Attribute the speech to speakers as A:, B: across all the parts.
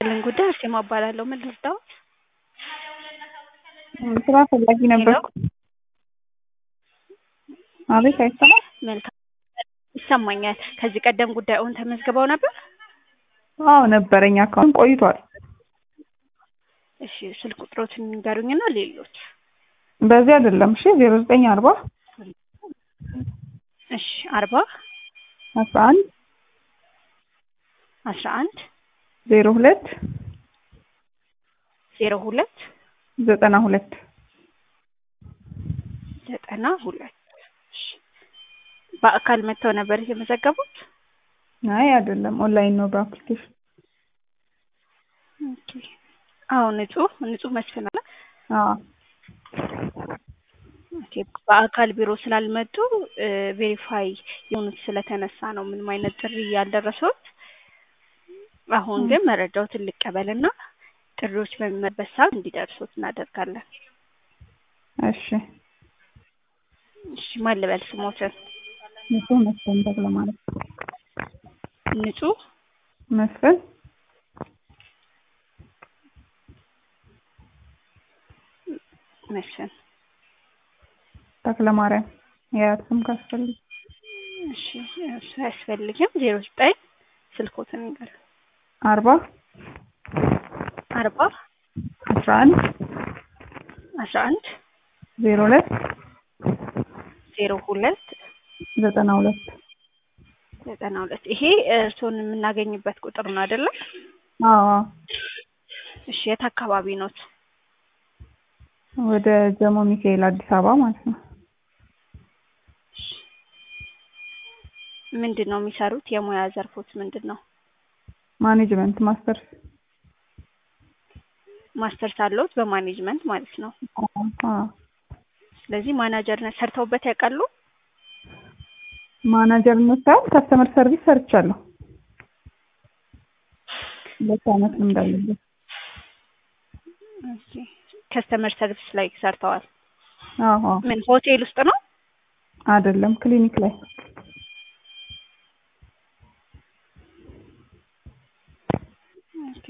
A: ልን ጉዳይ አርሴማ እባላለሁ። ምን ልርዳዎት?
B: ስራ ፈላጊ ነበርኩ። አቤት አይሰማም?
A: መልካም ይሰማኛል። ከዚህ ቀደም ጉዳዩን ተመዝግበው ነበር?
B: አዎ ነበረኝ አካውንት ቆይቷል።
A: እሺ ስልክ ቁጥሮትን ንገሩኝና ሌሎች
B: በዚህ አይደለም እሺ ዜሮ ዘጠኝ አርባ
A: እሺ አርባ
B: አስራ አንድ
A: አስራ አንድ
B: ዜሮ ሁለት
A: ዜሮ ሁለት
B: ዘጠና ሁለት
A: ዘጠና ሁለት እሺ በአካል መጥተው ነበር የተመዘገቡት?
B: አይ አይደለም ኦንላይን ነው በአፕሊኬሽን
A: ኦኬ አዎ ንጹህ ንጹህ መስፍን አለ
B: አዎ
A: ኦኬ በአካል ቢሮ ስላልመጡ ቬሪፋይ የሆኑት ስለተነሳ ነው ምንም አይነት ጥሪ ያልደረሰውት። አሁን ግን መረጃዎትን ልቀበልና ጥሪዎች በሚመጡበት ሰዓት እንዲደርሱት እናደርጋለን።
B: እሺ
A: እሺ ማን ልበል ስሞትን?
B: ንጹህ መስፍን ተክለ ማለት
A: ንጹህ
B: መስፍን
A: መስፍን
B: ተክለ ማርያም የአያት ስም ካስፈልግ
A: እሺ እሱ አያስፈልግም። ዜሮ ዘጠኝ ስልኮትን ንገር
B: አርባ
A: አርባ
B: አስራ አንድ
A: አስራ አንድ
B: ዜሮ ሁለት
A: ዜሮ ሁለት
B: ዘጠና ሁለት
A: ዘጠና ሁለት ይሄ እርስዎን የምናገኝበት ቁጥር ነው አይደለም?
B: አዎ
A: እሺ የት አካባቢ ኖት?
B: ወደ ጀሞ ሚካኤል አዲስ አበባ ማለት ነው።
A: ምንድን ነው የሚሰሩት? የሙያ ዘርፎት ምንድን ነው?
B: ማኔጅመንት ማስተርስ
A: ማስተርስ አለዎት በማኔጅመንት ማለት ነው።
B: አዎ
A: ስለዚህ ማናጀርነት ሰርተውበት ያውቃሉ?
B: ማናጀርነት ሳይሆን ከስተመር ሰርቪስ ሰርቻለሁ። ሁለት አመት ልምድ አለኝ።
A: ኦኬ ከስተመር ሰርቪስ ላይ ሰርተዋል።
B: አዎ አዎ
A: ምን ሆቴል ውስጥ ነው?
B: አይደለም ክሊኒክ ላይ
A: ኦኬ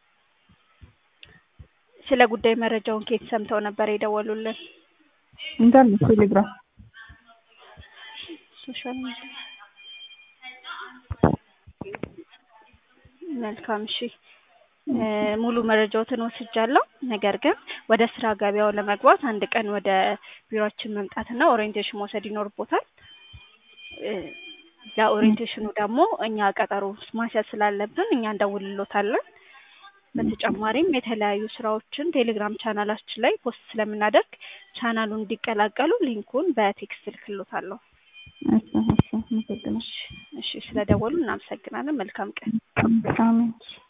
A: ስለ ጉዳይ መረጃውን ከየት ሰምተው ነበር የደወሉልን?
B: ኢንተርኔት ቴሌግራም
A: ሶሻል ሚዲያ መልካም እሺ ሙሉ መረጃዎትን ወስጃለሁ። ነገር ግን ወደ ስራ ገበያው ለመግባት አንድ ቀን ወደ ቢሮአችን መምጣትና ኦሪየንቴሽን መውሰድ ይኖርቦታል። ለኦሪየንቴሽኑ ደግሞ እኛ ቀጠሮ ማስያዝ ስላለብን እኛ እንደውልሎታለን። በተጨማሪም የተለያዩ ስራዎችን ቴሌግራም ቻናላችን ላይ ፖስት ስለምናደርግ ቻናሉን እንዲቀላቀሉ ሊንኩን በቴክስት እልክሎታለሁ።
B: እሺ እሺ አመሰግናለሁ።
A: እሺ ስለደወሉ እናመሰግናለን። መልካም ቀን።
B: አሜን።